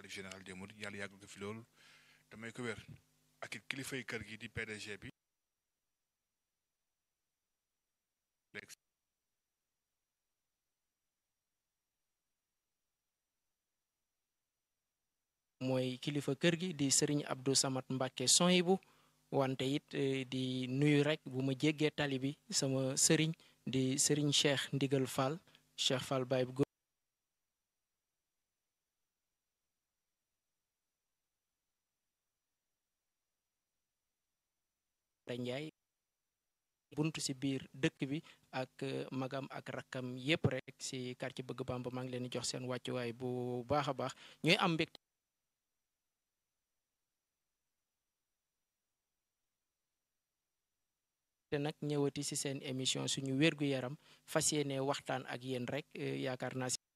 xalif général des mourides yàlla yàggal ko fi loolu damay ko wér ak it kilifay kër gi di PDG bi mooy kilifa kër gi di sëriñ Abdou Samad Mbacke Soyibu wante it di nuyu rek bu ma jéggee tali bi sama sëriñ di sëriñ Cheikh Ndigal Fall Cheikh Fall Baye bu Njaay buntu ci biir dëkk bi ak magam ak rakkam yépp rek ci quartier bëgg Bamba maa ngi leen di jox seen wàccuwaay bu baax a baax ñooy am mbégte te nag ñëwati ci seen émission suñu wér-gu-yaram fas yéene waxtaan ak yéen rek yaakaar naa